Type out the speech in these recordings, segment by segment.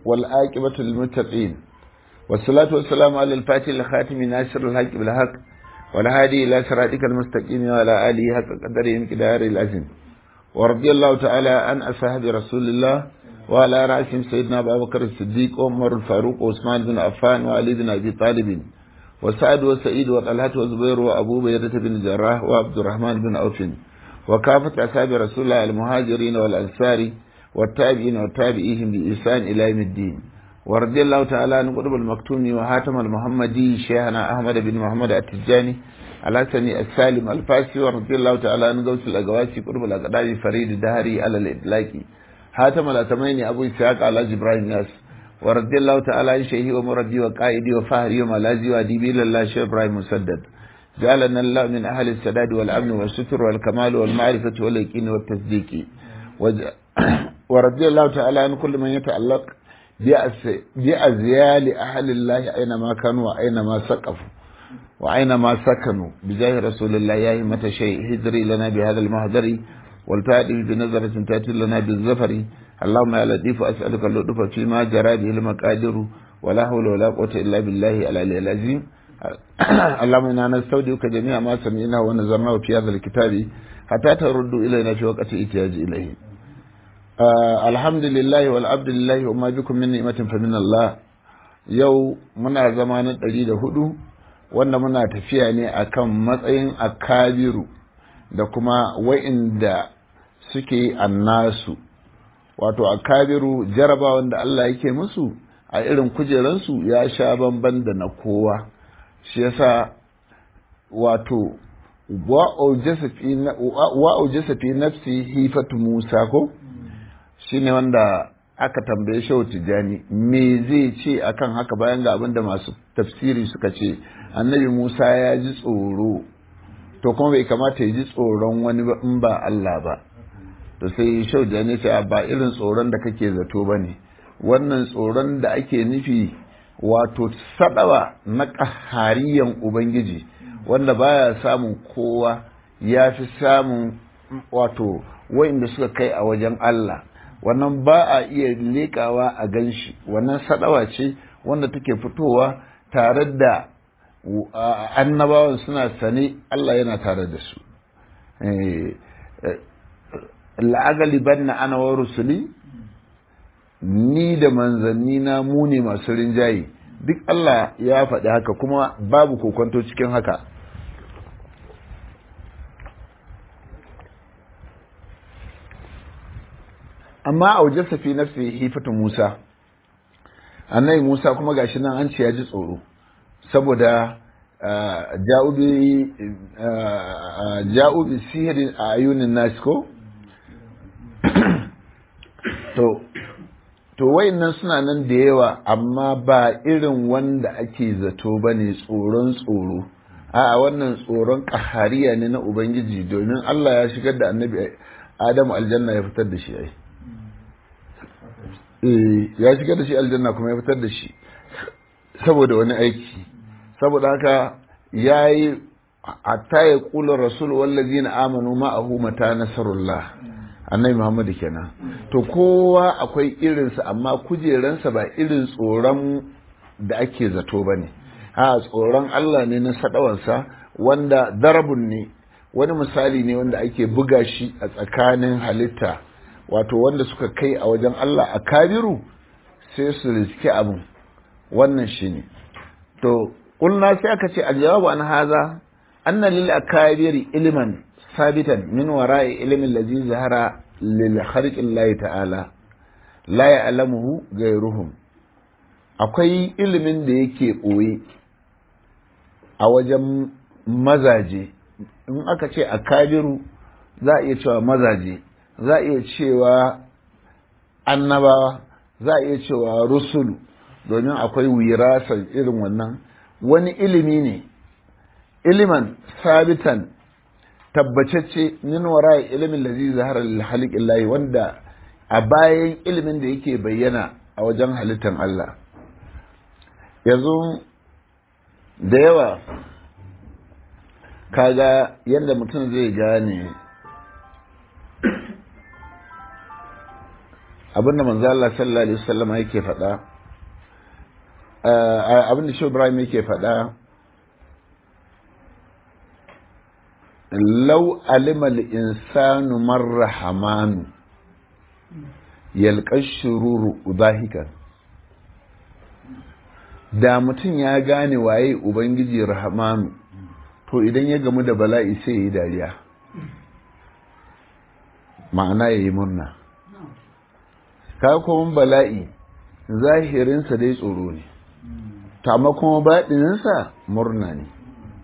والآكبة للمتقين والصلاة والسلام على الفاتح الخاتم ناصر الحق بالحق والهادي إلى صراطك المستقيم وعلى آله حق قدره مقدار العظيم ورضي الله تعالى عن أصحاب رسول الله وعلى رأسهم سيدنا أبو بكر الصديق وعمر الفاروق وعثمان بن عفان وعلي بن أبي طالب وسعد وسعيد وطلحة وزبير وأبو بيدة بن جراح وعبد الرحمن بن عوف وكافة أصحاب رسول الله المهاجرين والأنصار والتابعين والتابعيهم بإحسان إلى يوم الدين ورضي الله تعالى عن قطب المكتوم وهاتم المحمدي شيخنا أحمد بن محمد التجاني الحسني السالم الفاسي ورضي الله تعالى عن غوث الأقواسي قطب الأقدام فريد الدهري على الإطلاق هاتم الأتمين أبو إسحاق على إبراهيم ناس ورضي الله تعالى عن شيخي ومربي وقائدي وفهري وملازي وأديبي لله شيخ إبراهيم مسدد جعلنا الله من أهل السداد والأمن والستر والكمال والمعرفة واليقين والتصديق وج... ورضي الله تعالى عن كل من يتعلق بأزيال أهل الله أينما كانوا وأينما سقفوا وأينما سكنوا بجاه رسول الله يا همة شيء هجري لنا بهذا المهدر والتأتي بنظرة تأتي لنا بالزفر اللهم يا لطيف أسألك اللطف فيما جرى به المقادر ولا حول ولا قوة إلا بالله العلي العظيم اللهم إنا نستودعك جميع ما سمعناه ونظرناه في هذا الكتاب حتى تردوا إلينا في وقت احتياج إليه Uh, alhamdulillahi wal abdulillahi wa ma bikum min ni'matin fa min Allah yau muna zama na ɗari da hudu wanda muna tafiya ne akan matsayin akabiru da kuma wa'inda suke annasu wato akabiru jarabawan da Allah yake musu a irin kujeransu ya sha bamban da na kowa shi yasa wato wa'aujasa fi nafsi hifatu musa ko shine wanda aka tambaye shehu tijjani me zai ce akan haka bayan ga abin da masu tafsiri suka ce annabi musa ya ji tsoro to kuma bai kamata ya ji tsoron wani ba in ba allah ba to sai shehu tijjani ce ba irin tsoron da kake zato ba ne wannan tsoron da ake nufi wato sadawa na ƙahariyan ubangiji wanda baya samun kowa ya fi samun wato wa'inda suka kai a wajen allah wannan ba a iya leƙawa a gan shi wannan sadawa ce wanda take fitowa tare da annabawan suna sane Allah yana tare da su la'agali banna ana wa rusuli ni da manzanni na mu ne masu rinjaye duk Allah ya faɗi haka kuma babu kokonto cikin haka amma a wajen safi nafsi hifatu Musa annai Musa kuma gashi nan an ce ya ji tsoro saboda ja'ubi sihirin a ayunin nasi ko to to wayannan suna nan da yawa amma ba irin wanda ake zato ba ne tsoron tsoro a wannan tsoron ƙahariya ne na ubangiji domin Allah ya shigar da annabi Adamu aljanna ya fitar da shi ai ya shigar da shi aljanna kuma ya fitar da shi saboda wani aiki saboda haka ya yi hatta ya kula rasul wallazi na amanu ma'ahu mata nasarullah annabi muhammadu kenan to kowa akwai irinsa amma kujeransa ba irin tsoron da ake zato ba ne a tsoron allah ne na sadawansa wanda darabun ne wani misali ne wanda ake buga shi a tsakanin halitta wato wanda suka kai a wajen Allah a kabiru sai su riski abin wannan shi ne to ƙulna sai aka ce aljawabu an haza anna lil akabiri ilman sabitan min wara'i ilmin lazi zahara lil kharqin lahi ta'ala la ya'lamuhu ghayruhum akwai ilimin da yake ɓoye a wajen mazaje in aka ce akabiru za a iya cewa mazaje za a iya cewa annabawa za a iya cewa rusulu domin akwai wirasar irin wannan wani ilimi ne iliman sabitan tabbacacce min wara ilimin lazi zahara halikin layi wanda a bayan ilimin da yake bayyana a wajen halittar Allah yanzu da yawa kaga yadda mutum zai gane abinda manzo Allah sallallahu alaihi wasallam yake faɗa abinda shi Ibrahim yake faɗa law alima al-insanu marhamanu yalqa shururu udahikan da mutum ya gane waye ubangiji rahmanu to idan ya gamu da bala'i sai ya yi dariya ma'ana ya yi murna kuma bala'i zahirinsa dai tsoro ne amma kuma baɗininsa murna ne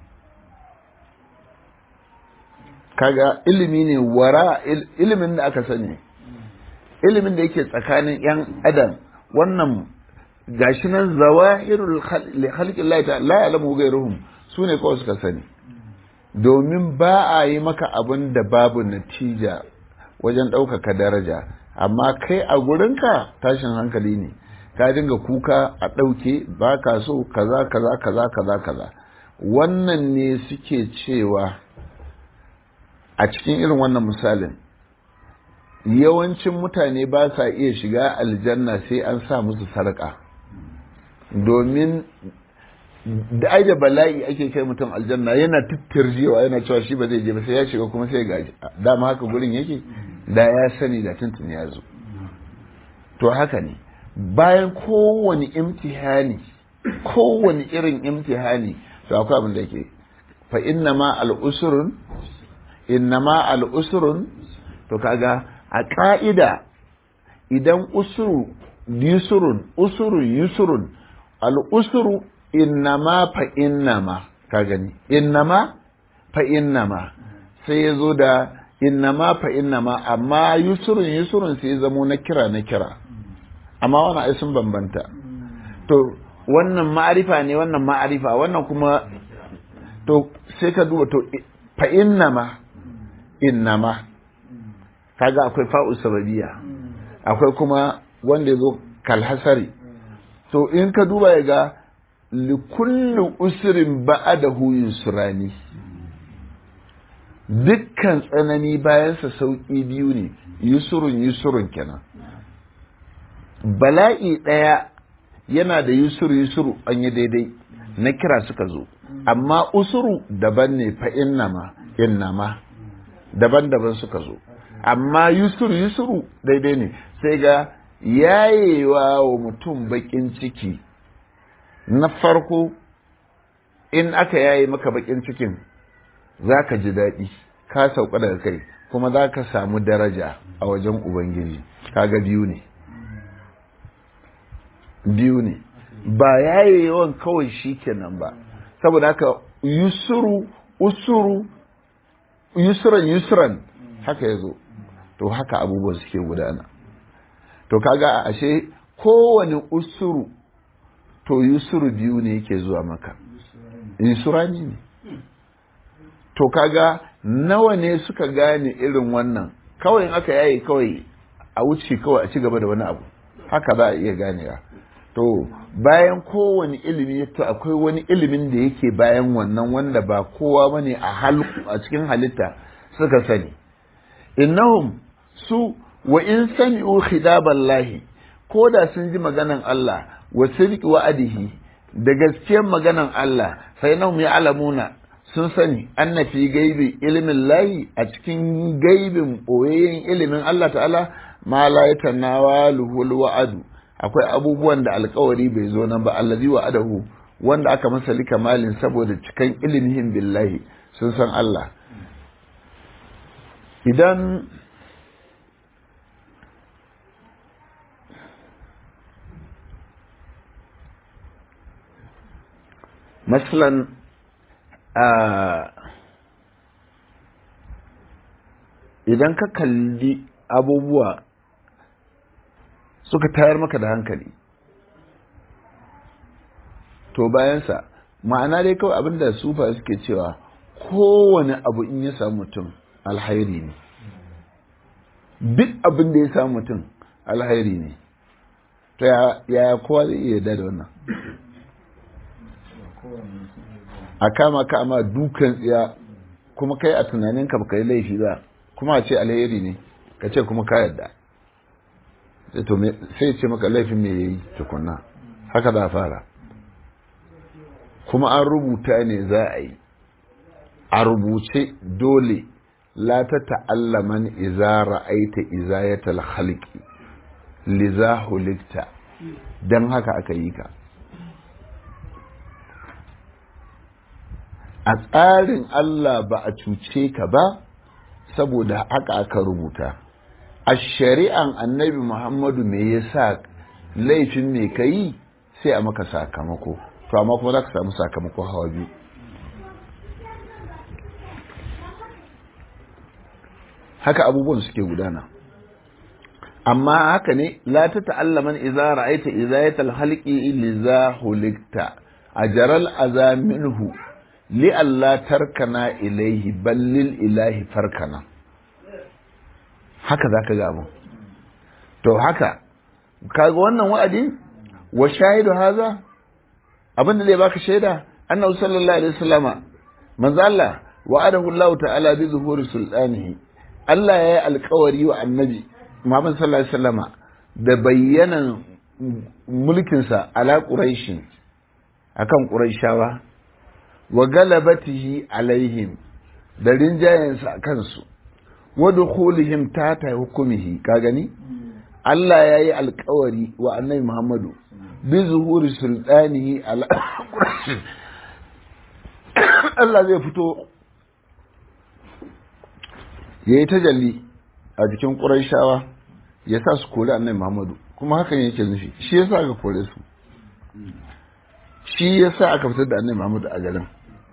kaga ilimi ne wara ilimin da aka sani ilimin da yake tsakanin 'yan adam wannan gashi nan zawahirul khalqi Allah ta la ya'lamu ghayruhum sune kawai suka sani domin ba a yi maka abin da babu natija wajen ɗaukaka daraja amma kai a gurinka tashin hankali ne ka dinga kuka a ɗauke ba ka so kaza kaza kaza kaza kaza wannan ne suke cewa a cikin irin wannan misalin yawancin mutane ba sa iya shiga aljanna sai an sa musu sarƙa domin da ai da bala'i ake kai mutum aljanna yana tittirjewa yana cewa shi ba zai je ba sai ya shiga kuma sai ga dama haka gurin yake da ya sani da tuntun ya zo to haka ne bayan kowane imtihani kowane irin imtihani to akwai abin da yake fa inna ma al'usurun inna ma al'usurun to kaga a ka'ida idan usuru yusurun usuru yusurun al'usuru innama fa innama ka gani innama fa innama sai ya zo da innama fa innama amma yusurun yusurun sai ya zamo na kira na kira amma wannan ai sun bambanta to wannan ma'arifa ne wannan ma'arifa wannan kuma to sai ka duba to fa innama innama kaga akwai fa'u sababiyya akwai kuma wanda ya zo kalhasari to in ka duba ya ga likulli usrin ba'adahu yusrani dukkan tsanani bayansa sauƙi biyu ne yusurun yusurun kenan bala'i ɗaya yana da yusuru yusuru an yi daidai na kira suka zo amma usuru daban ne fa innama innama daban-daban suka zo amma yusuru yusuru daidai ne sai ga yayewa wa mutum bakin ciki na farko in aka yaye maka bakin cikin za ka ji daɗi ka sauka daga kai kuma za ka samu daraja a wajen ubangiji kaga biyu ne biyu ne ba yaye yawan kawai shi kenan ba saboda haka yusuru usuru yusuran yusuran haka ya zo to haka abubuwan suke gudana to kaga ashe kowane usuru to yusuru biyu ne yake zuwa maka yusurani ne to kaga nawa ne suka gane irin wannan kawai in aka yayi kawai a wuce kawai a ci gaba da wani abu haka za a iya ganewa to bayan kowane ilimi to akwai wani ilimin da yake bayan wannan wanda ba kowa bane a a cikin halitta suka sani innahum su wa in sami'u khidaballahi ko da sun ji maganan Allah wa sirqi wa'adihi da gaskiyar maganan Allah sai nahum ya'lamuna sun sani anna fi gaibi ilimin layi a cikin gaibin boyayyen ilimin Allah ta'ala ma la yatanawaluhul wa'adu akwai abubuwan da alkawari bai zo nan ba allazi wa'adahu wanda aka masa likamalin saboda cikan ilimin billahi sun san Allah idan masalan idan ka kalli abubuwa suka tayar maka da hankali to bayansa ma'ana dai kawai abinda sufa suke cewa kowane abu in ya samu mutum alhairi ne duk abin da ya samu mutum alhairi ne to ya kowa zai iya da wannan a kama ka amma dukan tsiya kuma kai a tunaninka baka yi laifi ba kuma a ce alheri ne ka ce kuma ka yarda sai ce maka laifin me yayi tukunna haka za fara kuma an rubuta ne za a yi a rubuce dole la ta ta'allaman iza ra'aita izayatal khalqi liza hulikta dan haka aka yi ka a tsarin Allah ba a cuce ka ba saboda haka aka rubuta a shari'an annabi Muhammadu me yasa laifin me ka yi sai a maka sakamako to amma kuma za ka samu sakamako hawa biyu haka abubuwan suke gudana amma haka ne la ta ta'allaman idza ra'aita izayatal halqi liza hulikta ajral aza minhu li alla tarkana ilaihi ballil ilahi farkana haka zaka ga abu to haka kaga wannan wa'adi wa shahidu haza abin da zai baka shaida annabi sallallahu alaihi wasallama manzo Allah wa'adahu Allah ta'ala bi zuhuri sultanihi Allah ya yi alkawari wa annabi Muhammad sallallahu alaihi wasallama da bayyanan mulkinsa ala quraishin akan quraishawa wa galabatihi alaihim da rinjayensa a kansu wa dukhulihim tata hukumihi ka gani Allah ya yi alkawari wa annabi Muhammadu bi zuhuri sultanihi ala quraishin Allah zai fito ya yi tajalli a jikin ƙuraishawa ya sa su kori annabi Muhammadu kuma hakan yake nufi shi ya sa aka kore su shi ya sa aka fitar da annabi Muhammadu a garin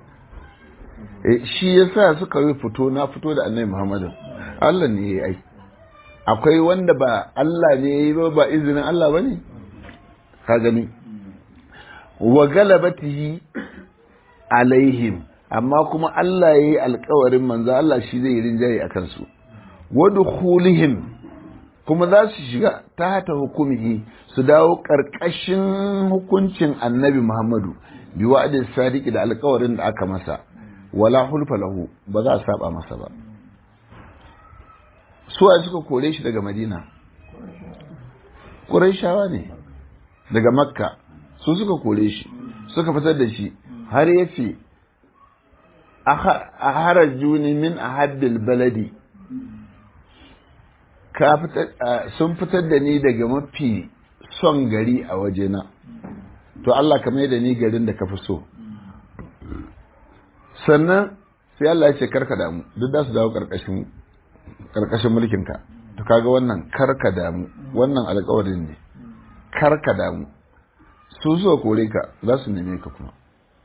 shi ya sa suka yi fito na fito da annabi Muhammadu Allah ne ya yi akwai wanda ba Allah ne ya yi ba ba izinin Allah ba ne ka gani wa galabatihi alaihim amma kuma Allah ya yi alkawarin manzo Allah shi zai yi rinjaye a kansu wadkhulihim kuma za su shiga ta hata hukumihi su dawo ƙarƙashin hukuncin annabi Muhammadu bi wa'adin sadiki da alkawarin da aka masa wala hulfa lahu ba za a saba masa ba suwa suka kore shi daga Madina Qurayshawa ne daga Makka su suka kore shi suka fitar da shi har yace a harajuni min ahabbil baladi sun fitar da ni daga mafi son gari a wajena to Allah ka mai da ni garin da ka fi so sannan sai Allah ya ce karka damu duk da su dawo karkashin karkashin mulkinka to kaga wannan karka damu wannan alƙawarin ne karka damu su so kore ka za su neme ka kuma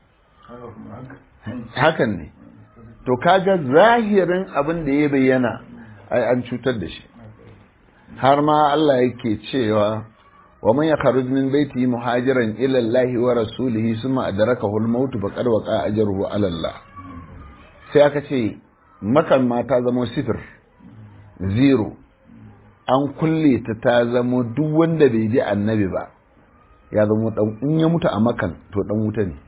hakan ne to kaga zahirin abin da ya bayyana ai an cutar da shi har ma Allah yake cewa wa man yakhruj min baiti muhajiran ila Allah wa rasulihi thumma adrakahu al-maut faqad waqa ajruhu ala Allah sai aka ce makan ma ta zama sifir zero an kulle ta ta zama duk wanda bai ji annabi ba ya zama dan in ya mutu a makan to dan wuta ne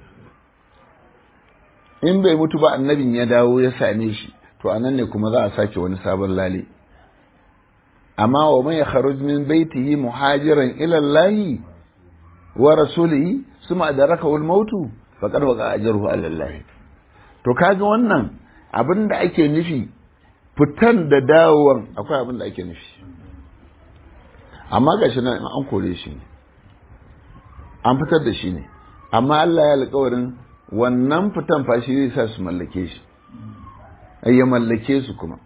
in bai mutu ba annabin ya dawo ya same shi to anan ne kuma za a sake wani sabon lale amma wa man yakhruj min baitihi muhajiran ila Allah wa rasulihi suma adrakahu al-maut faqad waqa ajruhu ala Allah to kaga wannan abin da ake nufi fitan da dawowan akwai abin da ake nufi amma gashi nan an kore shi ne an fitar da shi ne amma Allah ya alƙawarin wannan fitan fa shi zai sa su mallake shi ya mallake su kuma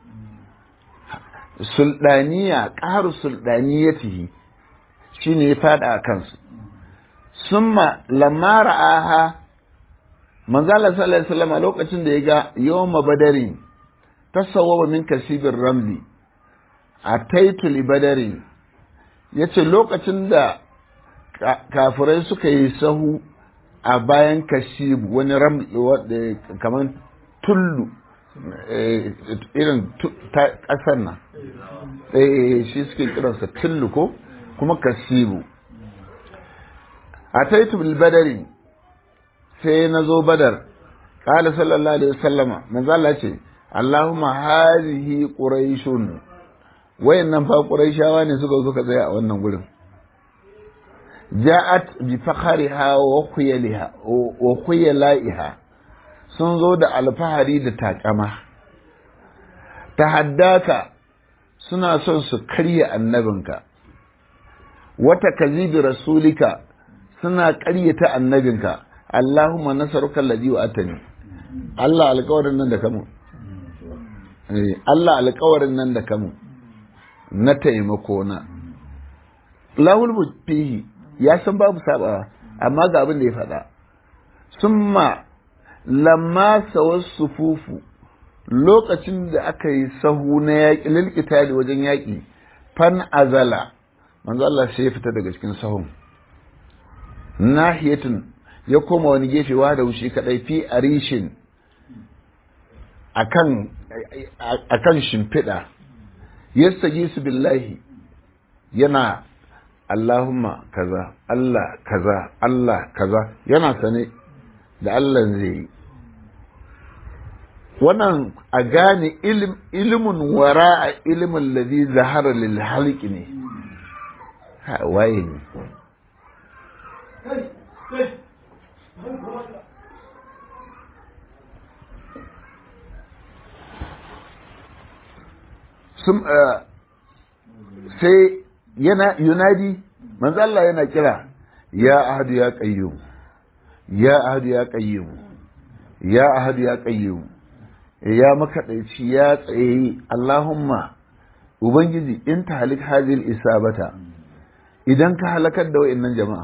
sulɗaniya ƙaru sulɗaniyatihi shi ne ya faɗa a kansu summa lamma ra'aha manzala sallallahu alaihi wasallam lokacin da ya ga yawma badarin tasawwaba min kasibir ramli a taitul badarin yace lokacin da kafirai suka yi sahu a bayan kashibu wani ramli kamar tullu irin ƙasar nan shi suke kiransa tullu ko kuma kasibu a taitul badari sai na zo badar ƙala sallallahu alaihi wasallama manzo Allah ce Allahumma hazihi quraishun wayannan fa quraishawa ne suka suka tsaya a wannan gurin ja'at bi fakhariha wa khuyaliha wa khuyalaiha sun zo da alfahari da takama tahaddaka suna son su karya annabinka wata kazibi rasulika suna karyata annabinka Allahumma nasaruka alladhi wa atani Allah alƙawarin nan da kamu Allah alƙawarin nan da kamu na taimako na lahul fihi ya san babu sabawa amma ga abin da ya faɗa summa lamma sawar sufufu lokacin da aka yi sahu na yaƙi lilkitali wajen yaƙi fan azala manzo Allah sai ya fita daga cikin sahun nahiyatin ya koma wani gefe wa da wushi kadai fi arishin akan akan shimfiɗa yastaji su billahi yana Allahumma kaza Allah kaza Allah kaza yana sane da Allah zai yi wannan a gane ilimin wara a ilimin lazi zahara lil halki ne waye ne sai yana yunadi manzo Allah yana kira ya ahadu ya qayyum ya ahadu ya qayyum ya ahadu ya qayyum ya makaɗaici ya tsaye Allahumma Ubangiji in ta halik hazil isabata idan ka halakar da wa'annan jama'a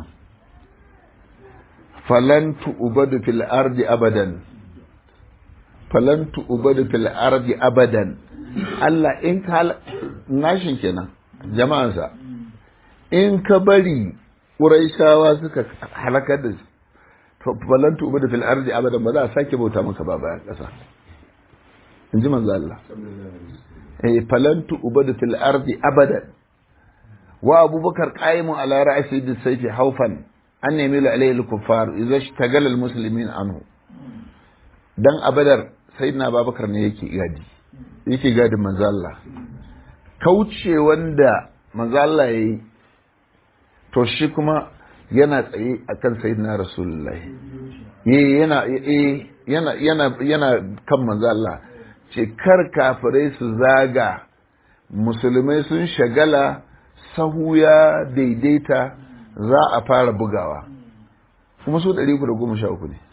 falan tu'ubadu fil ardi abadan falan tu'ubadu fil ardi abadan Allah in ka nashin kenan jama'ansa in ka bari Quraishawa suka halakar da su falan tu'ubadu fil ardi abadan ba za a sake bauta maka ba bayan ƙasa in ji manzo Allah eh falantu ubadu fil ardi abadan wa abubakar qaimu ala ra'si bis sayfi haufan an nemi la alayhi al-kuffar idza ishtagala al-muslimin anhu dan abadar sayyidina babakar ne yake gadi yake gadin manzo Allah kauce wanda manzo Allah yayi to shi kuma yana tsaye akan sayyidina rasulullahi yana yana yana yana kan manzo Allah ce kar kafirai su zaga musulmai sun shagala sahu ya daidaita za a fara bugawa kuma su 313 ne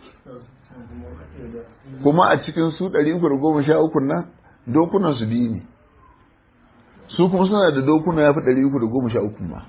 kuma a cikin su 313 nan dokunan su biyu ne su kuma suna da dokuna ya fi 313 ma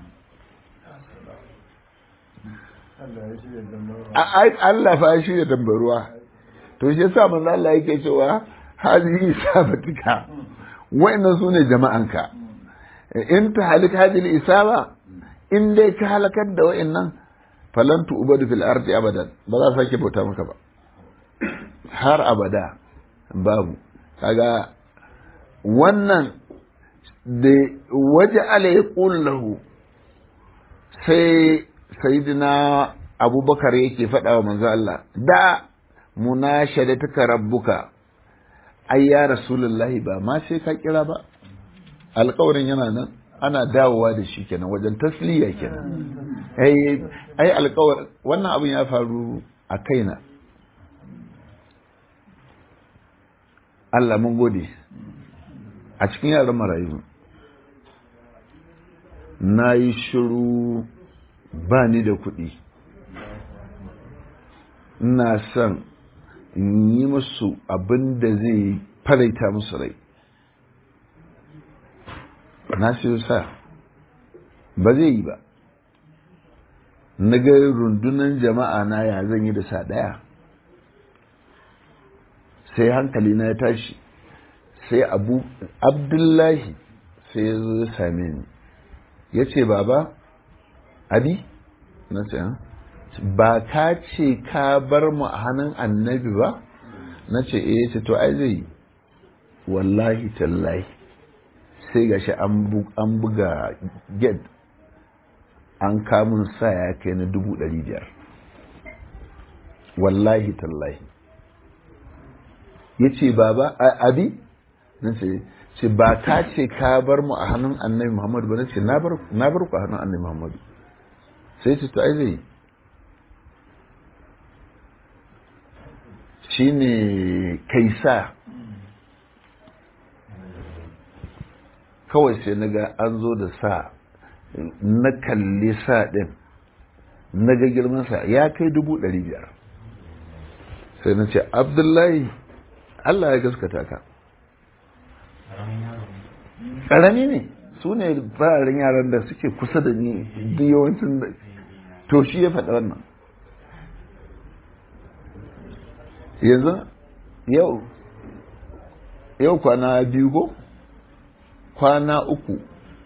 Allah fa shi da dambaruwa to shi yasa manzo Allah yake cewa hazihi isabatika wa'annan sune jama'anka in ta halik hadhihi isaba in dai ka halakar da wa'annan falan ubadu fil ardi abadan ba za sake bauta maka ba har abada babu kaga wannan da waje ala ya lahu sai sayidina abubakar yake faɗa wa manzo Allah da munashadatuka rabbuka ai ya rasulullahi ba ma sai ka kira ba alƙawarin yana nan ana dawowa da shi kenan wajen tasliya kenan ai ai alƙawar wannan abin ya faru a kaina Allah mun gode a cikin yaran marayu na yi shiru ba ni da kuɗi ina son in yi musu abin da zai faraita musu rai na siyo sa ba zai yi ba na ga rundunan jama'a na ya zan yi da sa ɗaya sai hankali na ya tashi sai abu abdullahi sai ya zo ya same ni ya ce baba abi na ce ba ka ce ka bar mu a hannun annabi ba na ce eh ce to ai zai wallahi tallahi sai gashi an buga get an kamun sa ya kai na dubu ɗari biyar wallahi tallahi ya ce baba abi na ce ce ba ka ce ka bar mu a hannun annabi muhammadu ba na ce na bar ku a hannun annabi muhammadu sai ce to ai zai shi ne kaisa kawai sai na ga an zo da sa na kalli sa ɗin na ga girmansa ya kai dubu ɗari biyar sai na ce abdullahi allah ya gaskata ka ƙarami ne su ne fararen yaran da suke kusa da ni duk yawancin da to shi ya faɗa wannan yanzu yau yau kwana biyu ko kwana uku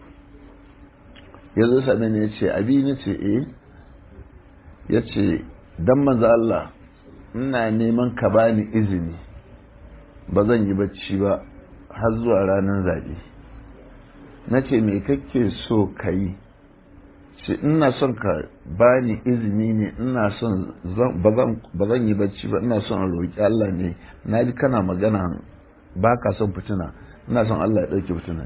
ya zo same ne ya ce abi na ce eh ya ce don manzo Allah ina neman ka bani izini ba zan yi bacci ba har zuwa ranar zaɓe na ce me kake so ka yi ce ina son ka bani izini ne ina son ba zan yi bacci ba ina son roƙi Allah ne na ji kana magana ba ka son fitina ina son Allah ya ɗauke fitina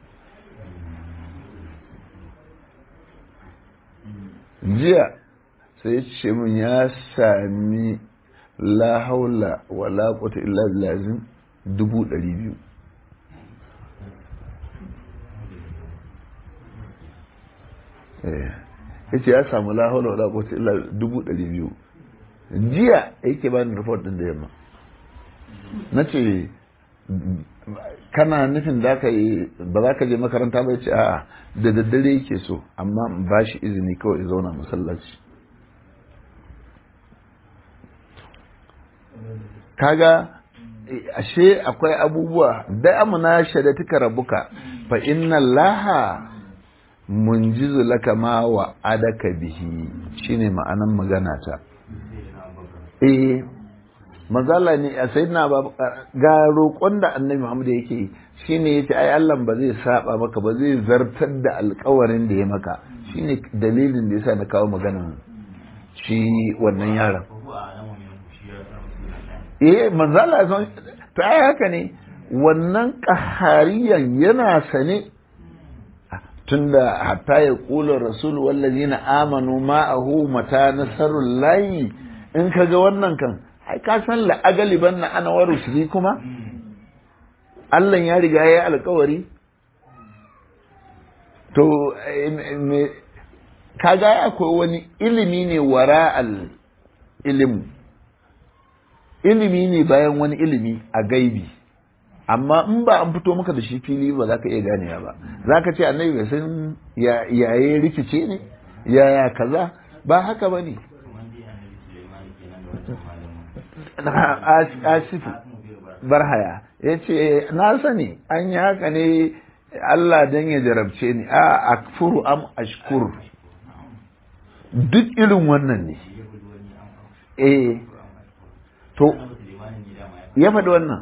ne jiya sai ya ce min ya sami la haula wa la quwwata illa billah dubu ɗari biyu ya ce ya samu la haula wa la quwwata illa dubu ɗari biyu jiya yake bani report ɗin da yamma na ce kana nufin da ka yi ba za ka je makaranta ba ce a da daddare yake so amma ba shi izini kawai zauna masallaci kaga ashe akwai abubuwa da amuna shadatuka rabuka fa inna laha munjizu laka ma wa adaka bihi shine ma'anan magana ta eh mazala ne a sayyidina ba ga roƙon da annabi Muhammad yake shine yace ai Allah ba zai saba maka ba zai zartar da alƙawarin da ya maka shine dalilin da yasa na kawo maganan shi wannan yaron eh manzala son to ai haka ne wannan qahariyan yana sane tunda hatta ya kula rasul wallazina amanu ma'ahu mata nasarul layi in kaga wannan kan ai ka san la agaliban na ana waru shi kuma Allah ya riga ya yi alkawari to kaga akwai wani ilimi ne wara al ilimu ilimi ne bayan wani ilimi a gaibi amma in ba an fito maka da shi fili ba za ka iya ganewa ba za ka ce annabi bai san yaye rikice ne yaya kaza ba haka ba ne asifu barhaya ya ce na sani an yi haka ne Allah don ya jarabce ni a akfuru am ashkur duk irin wannan ne eh to ya faɗi wannan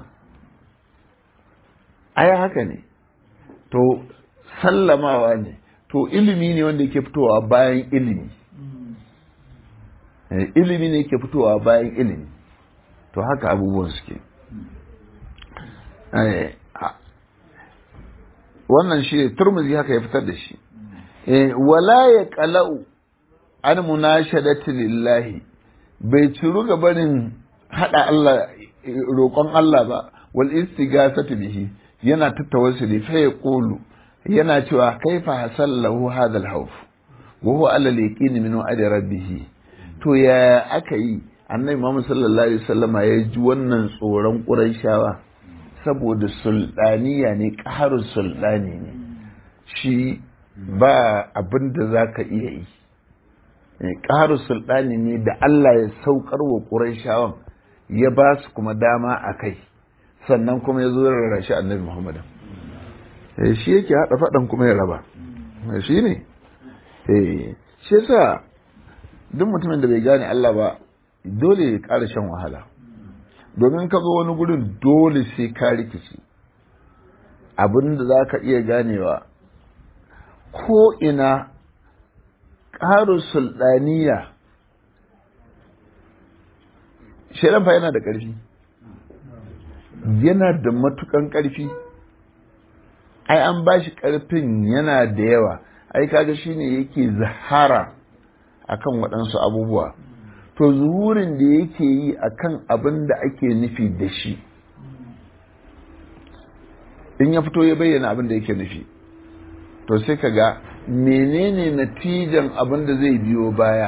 ai haka ne to sallamawa ne to ilimi ne wanda yake fitowa bayan ilimi ilimi ne yake fitowa bayan ilimi to haka abubuwan suke wannan shi turmuzi haka ya fitar da shi wala ya kala'u an munashadati lillahi bai ciru ga barin hada Allah roƙon Allah ba wal istighasatu bihi yana tattawassuli fa yaqulu yana cewa kaifa hasallahu hadha al-khawf wa huwa ala al-yaqin min wa'di rabbih to ya aka yi annabi Muhammad sallallahu alaihi wasallama ya ji wannan tsoron Qurayshawa saboda sultaniya ne ƙaharun sultani ne shi ba abin da za ka iya yi ƙaharun sultani ne da Allah ya saukar wa Qurayshawan ya ba su kuma dama a kai sannan kuma ya zo da rarrashi annabi Muhammad shi yake haɗa faɗan kuma ya raba shi ne shi yasa duk mutumin da bai gane Allah ba dole ya ƙara shan wahala domin ka zo wani gurin dole sai ka rikici abin da za ka iya ganewa ko ina ƙarin sulɗaniya shaidan fa yana da ƙarfi yana da matukan ƙarfi ai an ba shi ƙarfin yana da yawa ai kaga shine yake zahara akan waɗansu abubuwa to zuhurin da yake yi akan abin da ake nufi da shi in ya fito ya bayyana abin da yake nufi to sai ka ga menene natijan abin da zai biyo baya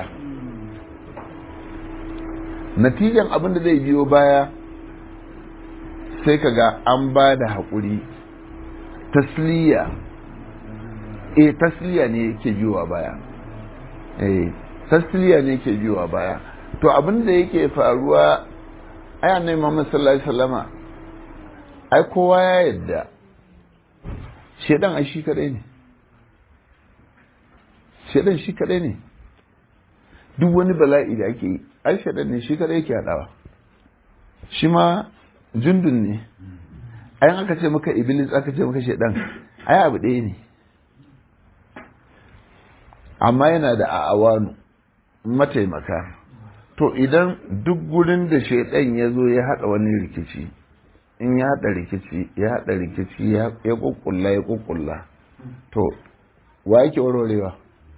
natijan abin da zai biyo baya sai ka ga an ba da haƙuri tasliya eh tasliya ne yake biyowa baya eh tasliya ne yake biyowa baya to abin da yake faruwa ai annabi Muhammad sallallahu alaihi wasallama ai kowa ya yadda shedan ai shi kadai ne shedan shi kadai ne duk wani bala'i da ake yi ai shedan ne shi kadai yake hadawa shi ma jundun ne ai aka ce maka iblis aka ce maka shedan ai abu ɗaya ne amma yana da a'awanu mataimaka to idan duk gurin da shaidan ya zo ya haɗa wani rikici in ya haɗa rikici ya haɗa rikici ya kukkulla ya kukkulla to wa yake warwarewa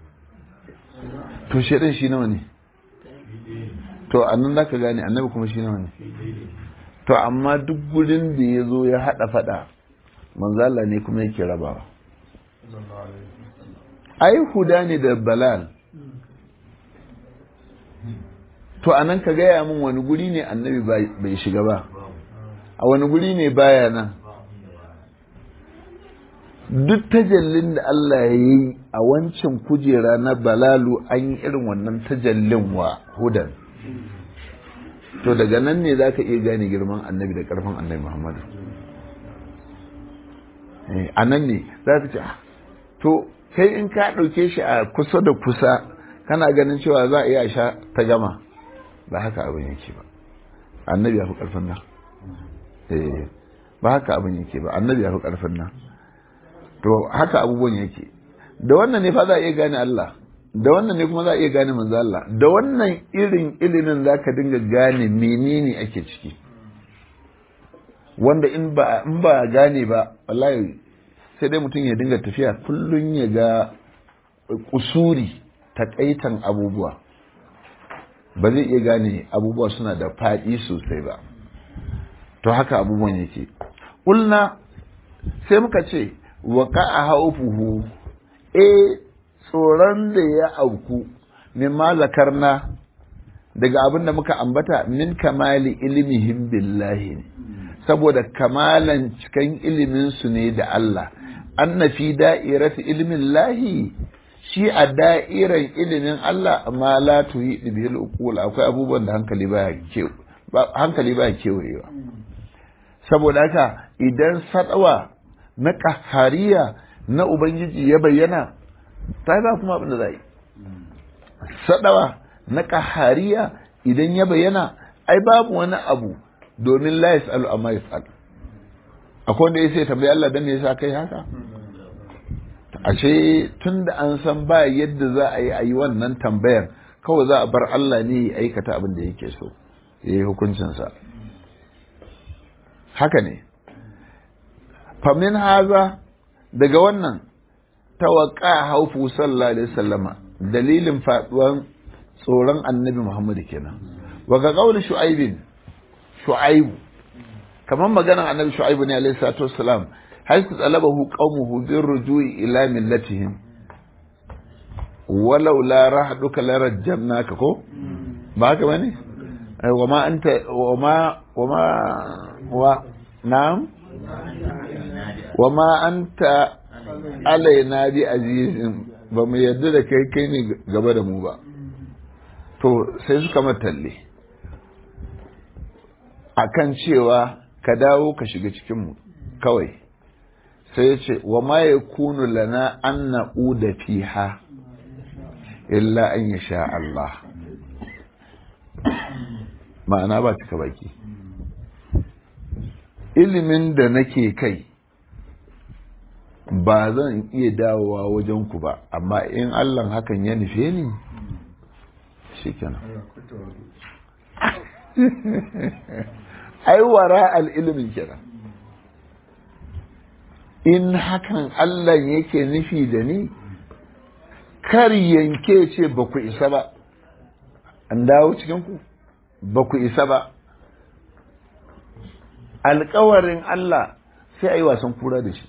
to shaidan shi nawa ne to annan za ka gane annabi kuma shi nawa ne to amma duk gurin da ya zo ya haɗa faɗa manzala ne kuma yake rabawa ai huda ne da balal to anan ka gaya min wani guri ne annabi bai shiga ba a wani guri ne baya nan duk tajallin da Allah ya yi a wancan kujera na balalu an yi irin wannan tajallin wa hudan to daga nan ne za ka iya gane girman annabi da karfin annabi muhammadu a nan ne za ka ce to kai in ka ɗauke shi a kusa da kusa kana ganin cewa za a iya sha ta gama ba haka abin yake ba annabi ya fi ƙarfin nan ba haka abin yake ba annabi ya fi ƙarfin nan to haka abubuwan yake da wannan ne fa za a iya gane Allah da wannan ne kuma za a iya gane manzo Allah da wannan irin ilimin za ka dinga gane menene ake ciki wanda in ba in ba gane ba wallahi sai dai mutum ya dinga tafiya kullum ya ga kusuri takaitan abubuwa ba zai iya gane abubuwa suna da faɗi sosai ba to haka abubuwan yake ƙulna sai muka ce wa a haufuhu e tsoron da ya auku min malakarna daga abin da muka ambata min kamali ilimihim billahi ne saboda kamalan cikan iliminsu ne da Allah anna fi da'irati ilmin lahi shi a da'iran ilimin Allah amma la tuhi bil uqul akwai abubuwan da hankali baya ke hankali baya kewayewa saboda haka idan sadawa na kahariya na ubangiji ya bayyana ta ba kuma abin da zai sadawa na kahariya idan ya bayyana ai babu wani abu domin la yasalu amma yasal akwai wanda ya sai tambayi Allah dan me yasa kai haka ashe tun da an san ba yadda za a yi a yi wannan tambayar kawai za a bar Allah ne ya aikata abin da yake so ya yi hukuncinsa haka ne famin haza daga wannan tawaka haufu sallallahu alaihi sallama dalilin faduwan tsoron annabi muhammadu kenan waga kauli shu'aibin shu'aibu kamar maganar annabi shu'aibu ne alaihi salatu wassalam حيث طلبه قومه بالرجوع إلى ملتهم ولولا رحدك لرجمناك كو ما كمان وما أنت وما وما و نعم وما أنت علينا بعزيز ba mu yadda da kai kai ne gaba da mu ba to sai suka matalle akan cewa ka dawo ka shiga cikinmu kawai sai ya ce wa ma ya kunu lana an na'uda fiha illa an ya sha Allah ma'ana ba cika baki ilimin da nake kai ba zan iya dawowa wajen ku ba amma in Allah hakan ya nufe ni shi kenan ai wara al ilimin kenan in hakan Allah yake nufi da ni kar yanke ce ba ku isa ba an dawo cikinku ba ku isa ba alkawarin Allah sai a yi wasan kura da shi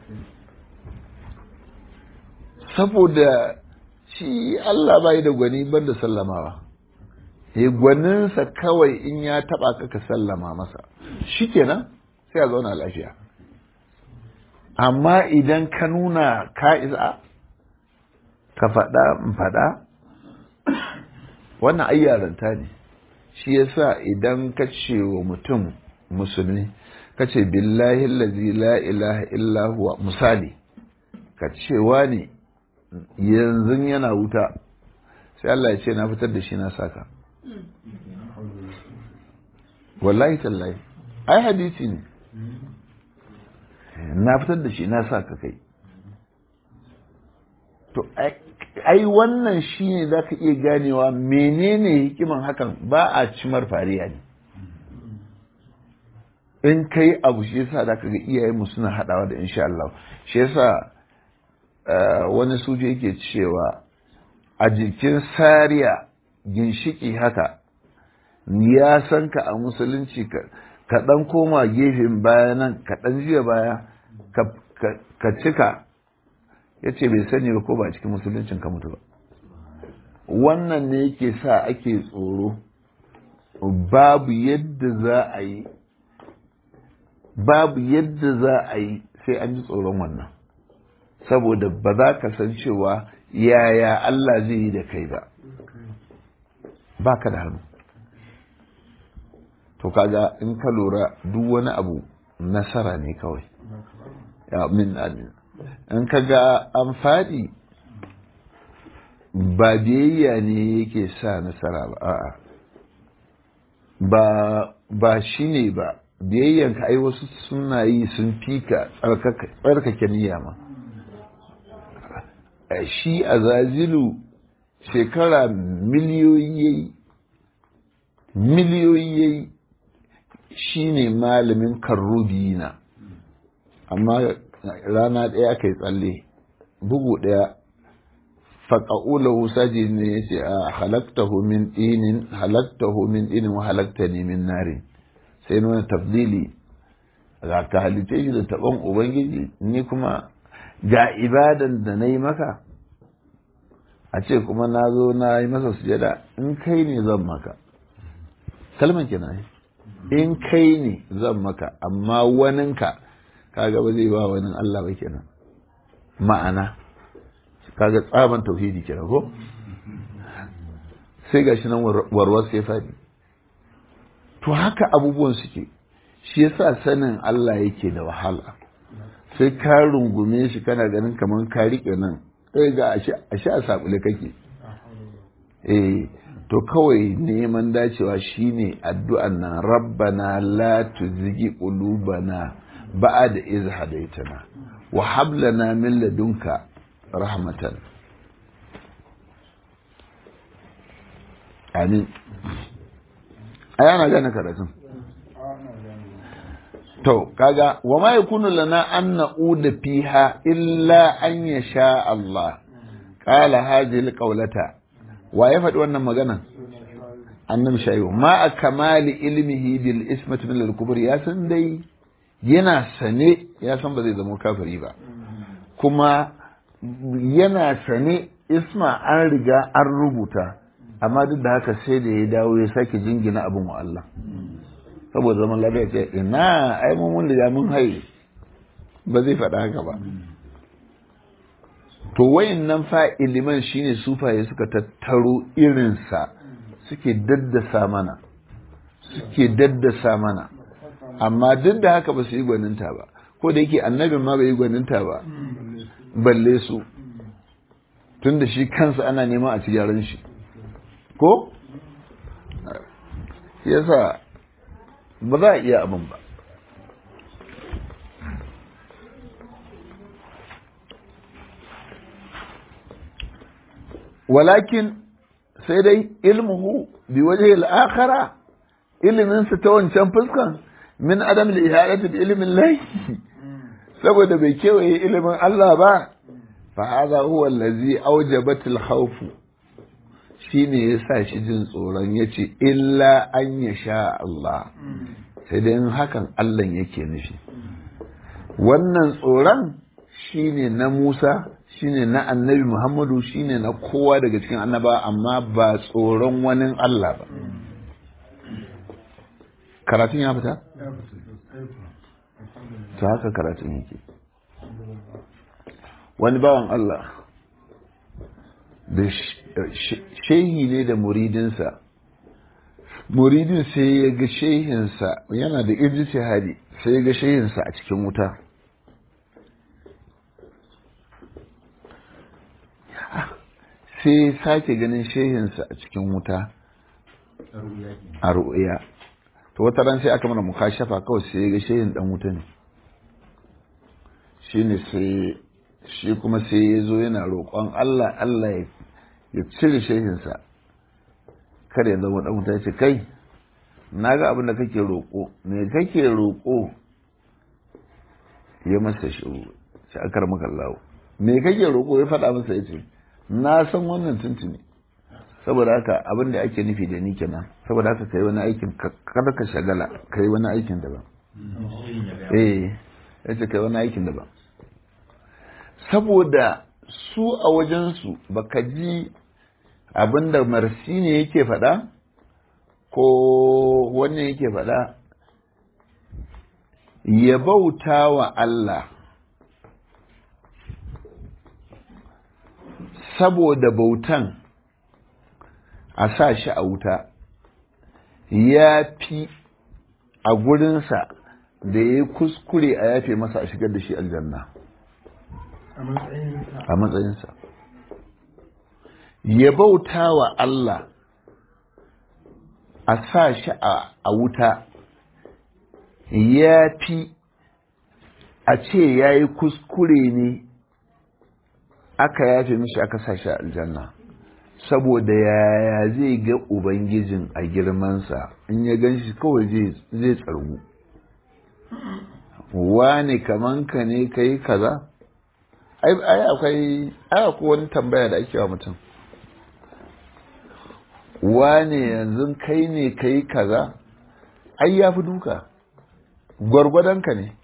saboda shi Allah bai da gwani ban da sallamawa ya gwaninsa kawai in ya taba ka ka sallama masa shi kenan sai a zauna lafiya amma idan ka nuna ka isa ka faɗa in faɗa wannan ayyaranta ne shi yasa idan ka ce wa mutum musulmi ka ce billahi lazi la ilaha illa huwa misali ka cewa ne yanzu yana wuta sai Allah ya ce na fitar da shi na saka wallahi tallahi ai hadisi ne na fitar da shi na saka kai to ai wannan shi ne za ka iya ganewa menene hikiman hakan ba a cimar fariya ne in kai abu shi yasa da ga iyayenmu suna haɗawa da insha Allah shi yasa wani suje yake cewa a jikin sariya ginshiki haka ya san ka a musulunci ka ɗan koma gefen baya nan ka ɗan jiya baya ka cika ya ce bai sani ba ko ba cikin musuluncin ka mutu ba wannan ne yake sa ake tsoro babu yadda za a yi babu yadda za a yi sai an ji tsoron wannan saboda ba za ka san cewa yaya Allah zai yi da kai ba ba ka da hannu to kaga in ka lura duk wani abu nasara ne kawai ya min in ka ga an faɗi ba biyayya ne yake sa nasara ba a'a ba ba shi ne ba biyayyanka ai wasu suna yi sun fika tsarkake niyya ma shi a zazilu shekara miliyoyi yayi miliyoyi yayi shi ne malamin karrubina amma rana ɗaya aka yi tsalle bugu ɗaya faƙa'ulahu saji ne ya ce a halaktahu min ɗinin halaktahu min ɗinin wa halakta ne min narin sai nuna tafdili ga ka halitta shi da taɓon ubangiji ni kuma ga ibadan da na yi maka a ce kuma na zo na yi masa sujada in kai ne zan maka kalman kina in kai ne zan maka amma waninka kaga ba zai ba wani Allah ba kenan ma'ana kaga tsaban tauhidi kenan ko sai gashi nan warwar sai fadi to haka abubuwan suke shi yasa sanin Allah yake da wahala sai ka rungume shi kana ganin kamar ka rike nan sai ga ashe a sabule kake eh to kawai neman dacewa shine addu'an nan rabbana la tuzigi qulubana ba'da iz hadaitana wa hab lana min ladunka rahmatan amin ayana gane karatun to kaga wa ma yakunu lana an na'uda fiha illa an yasha Allah qala hadhihi alqawlata wa ya faɗi wannan magana annabi shayu ma a kamali ilmihi bil ismati min al ya san dai yana sane ya san ba zai zama kafiri ba kuma yana sane isma an riga an rubuta amma duk da haka sai da ya dawo ya sake jingina abin wa Allah saboda zaman lafiya ce ina ai mun da mun haye ba zai faɗa haka ba to wayan nan fa iliman shine sufaye suka tattaro irinsa suke daddasa mana suke daddasa mana amma duk da haka ba su yi gwaninta ba ko da yake annabin ma bai yi gwaninta ba balle su tun da shi kansa ana neman a ci gyaran shi ko yasa ba za a iya abin ba walakin sai dai ilmuhu bi waje al'akara iliminsa ta wancan fuskan min adam ihadati bi ilimin lai saboda bai kewaye ilimin Allah ba fa hadha huwa allazi awjabat al-khawf shine yasa shi jin tsoron yace illa an yasha Allah sai dai in hakan Allah yake nufi wannan tsoron shine na Musa shine na annabi Muhammadu shine na kowa daga cikin annaba amma ba tsoron wani Allah ba karatun ya fita? ta haka karatun yake wani bawan Allah da shehi ne da muridinsa muridin sai ya ga shehinsa yana da ijtihadi sai ya ga shehinsa a cikin wuta sai sake ganin shehinsa a cikin wuta a ru'uya to wata ran sai aka mana mukashafa kawai sai ga shehin dan wuta ne shine sai shi kuma sai ya zo yana roƙon Allah Allah ya cire shehinsa kar ya zama dan wuta ce kai na ga abin da kake roƙo me kake roƙo ya masa shiru shi akar maka Allah me kake roƙo ya faɗa masa ya ce na san wannan tuntuni saboda haka abin da ake nufi da ni kenan saboda haka kai wani aikin kada ka shagala kai wani aikin daban eh yace kai wani aikin daban saboda su a wajensu baka ji abin da marsi ne yake faɗa ko wannan yake faɗa ya bauta wa Allah saboda bautan a sa shi a wuta ya fi a gurinsa da ya yi kuskure a yafe masa a shigar da shi aljanna a matsayinsa ya bauta wa Allah a sa shi a wuta ya fi a ce ya yi kuskure ne aka yafe mishi aka sa shi a aljanna saboda yaya zai ga ubangijin a girmansa in ya gan shi kawai zai tsargu wane kaman ka ne ka yi kaza ai akwai akwai wani tambaya da ake wa mutum wane yanzu kai ne ka yi kaza ai ya fi duka gwargwadonka ne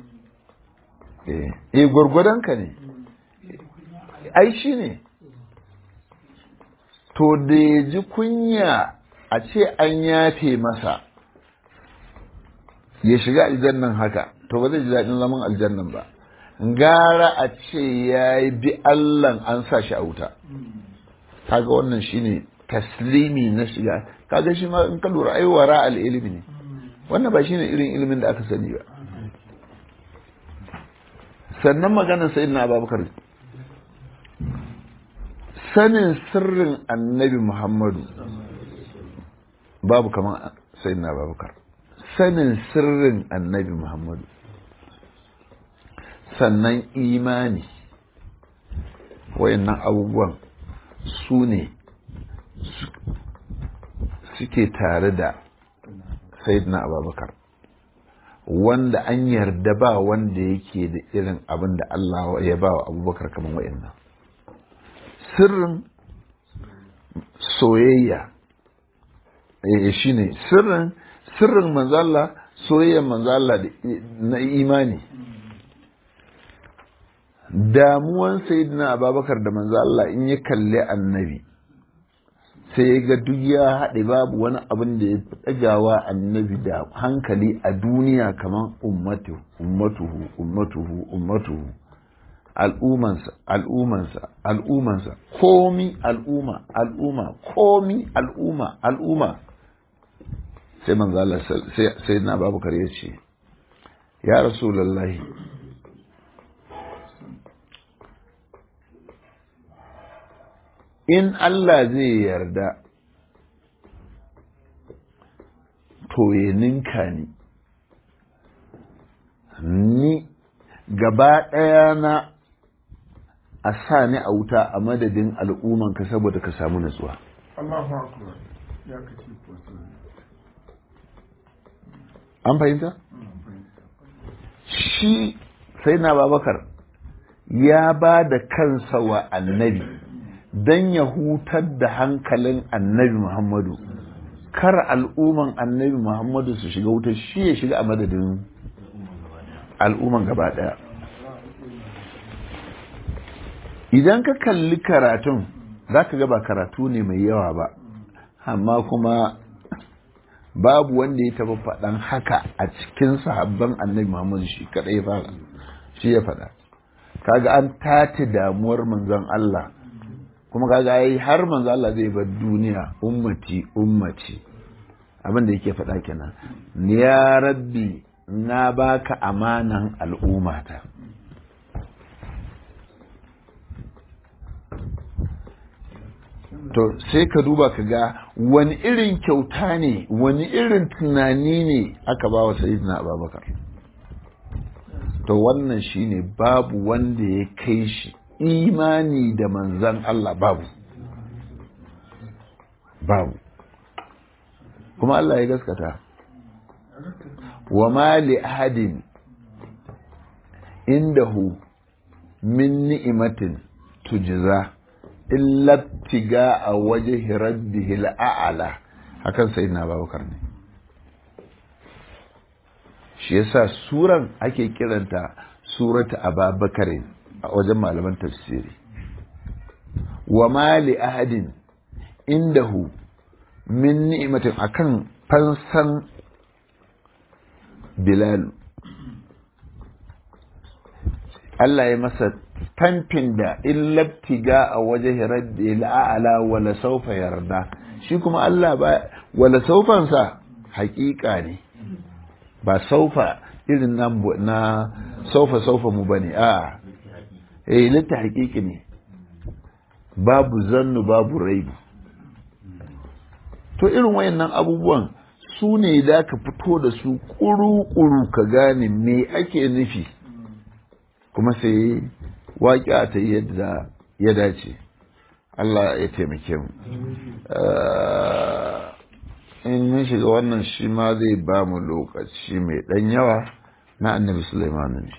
eh gwargwadonka ne ai shi ne to da ya ji kunya a ce an yafe masa ya shiga aljannan haka to ba zai ji daɗin zaman aljannan ba gara a ce ya yi bi allan an sa shi a wuta kaga wannan shine taslimi na shiga kaga shi ma in ka lura ai wara al ilimi ne wannan ba shine irin ilimin da aka sani ba sannan maganar sayyidina abubakar sanin sirrin annabi muhammadu babu kamar sayyidina abubakar sanin sirrin annabi muhammadu sannan imani wayannan abubuwan su ne suke tare da sayyidina abubakar wanda an yarda ba wanda yake da irin abin da Allah ya ba wa abubakar kamar wayannan sirrin soyayya eh shine sirrin sirrin manzalla soyayyar manzalla na imani damuwan sayyidina ababakar da manzo Allah in ya kalli annabi sai ya ga duk ya haɗe babu wani abin da ya fi ɗagawa annabi da hankali a duniya kamar ummatu ummatuhu ummatuhu ummatuhu al'umansa al'umansa al'umansa komi al'umma al'umma komi al'umma al'umma sai manzo Allah sai sai na babakar ya ce ya rasulullahi in Allah zai yarda to ya ninka ni ni gaba ɗaya na a sa ni a wuta a madadin al'ummanka saboda ka samu natsuwa an fahimta? shi sai na babakar ya ba da kansa wa annabi don ya hutar da hankalin annabi muhammadu kar al'umman annabi muhammadu su shiga wuta shi ya shiga a madadin al'umman gaba daya idan ka kalli karatun za ka ba karatu ne mai yawa ba amma kuma babu wanda ya taba faɗan haka a cikin sahabban annabi muhammadu shi kaɗai fara shi ya faɗa kaga an tace damuwar manzon Allah kuma kaga ai har manzon Allah zai bar duniya ummati ummati abin da yake faɗa kenan ya rabbi na baka amanan al'ummata to sai ka duba ka ga wani irin kyauta ne wani irin tunani ne aka ba wa sayyidina abubakar to wannan shine babu wanda ya kai shi imani da manzan Allah babu babu kuma Allah ya gaskata wa ma li ahadin indahu min ni'imatin tujza illa tiga a waje rabbihi al'ala hakan sai na babakar ne shi yasa suran ake kiranta surata ababakarin a wajen malaman tafsiri wa ma li ahadin indahu min ni'matin akan fansan bilal Allah ya masa tamfin da in labtiga a waje rabbi la'ala wala saufa yarda shi kuma Allah ba wala saufansa hakika ne ba saufa irin nan na saufa saufa mu bane a eh litta hakiki ne babu zannu babu raibu to irin wayannan abubuwan su ne da ka fito da su kuru-kuru ka gane me ake nufi kuma sai waƙi ta yadda ya dace Allah ya taimake mu in mun shiga wannan shi ma zai ba mu lokaci mai ɗan yawa na annabi Sulaiman ne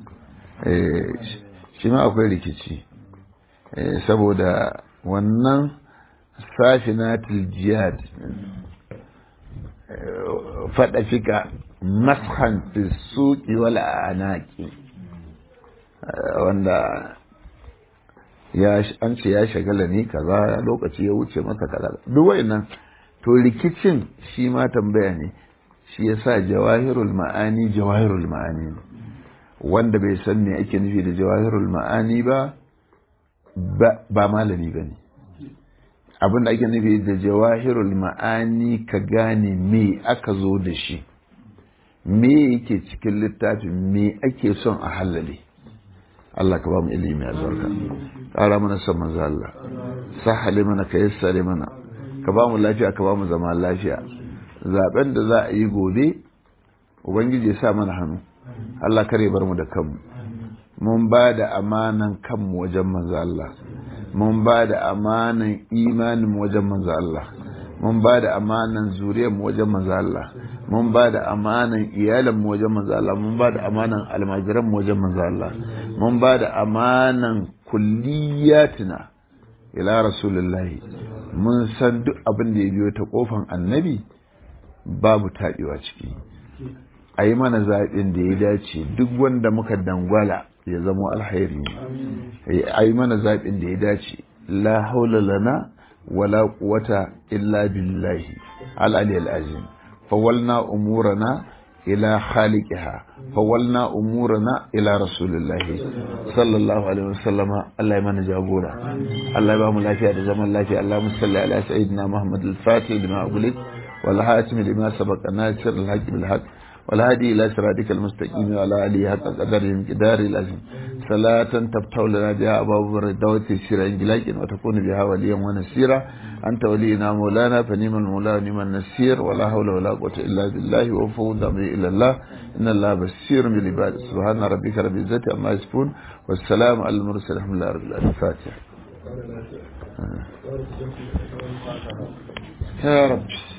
shi ma akwai rikici saboda wannan safinatul jihad faɗa fika mashan fi suƙi wal anaki wanda ya an ce ya shagala ne kaza lokaci ya wuce masa kaza duk wayannan to rikicin shi ma tambaya ne shi yasa jawahirul ma'ani jawahirul ma'ani ne wanda bai san me ake nufi da jawahirul ma'ani ba ba malami ba ne abin da ake nufi da jawahirul ma'ani ka gane me aka zo da shi me yake cikin littafin me ake son a halale Allah ka ba mu ilimi a zarka ƙara mana son manzo Allah sahale mana ka yassare mana ka ba mu lafiya ka ba mu zama lafiya zaben da za a yi gobe ubangiji ya sa mana hannu Allah kare bar mu da kanmu mun ba da amanan kanmu wajen manzo Allah mun ba da amanan imanin mu wajen manzo Allah mun ba da amanan zuriyar mu wajen manzo Allah mun ba da amanan iyalan mu wajen manzo Allah mun ba da amanan almajiran mu wajen manzo Allah mun ba da amanan kulliyatina ila rasulullahi mun san duk abin da ya biyo ta kofan annabi babu taɓewa ciki a yi mana zaɓin da ya dace duk wanda muka dangwala ya zama alhairi ne a yi mana zaɓin da ya dace la haula lana wala quwata illa billahi al-ali al-azim fawalna umurana ila khaliqiha fawalna umurana ila rasulillahi sallallahu alaihi wasallam Allah ya mana jagora Allah ya ba mu lafiya da zaman lafiya Allah musalli ala sayyidina Muhammad al-Fatih lima ughliq wal hatim lima sabaqa nasir al-haqq bil haqq والهادي إلى صراطك المستقيم وعلى آله حق قدره مقدار العظيم صلاة تفتح لنا بها أبواب الردوة سيرا إنجلاج وتكون بها وليا ونسيرا أنت ولينا مولانا فنيم المولى ونعم النسير ولا حول ولا قوة إلا بالله وفوض أمري إلى الله إن الله بصير بالعباد سبحان ربك رب العزة عما يصفون والسلام على المرسل الحمد لله رب العالمين الفاتحة يا رب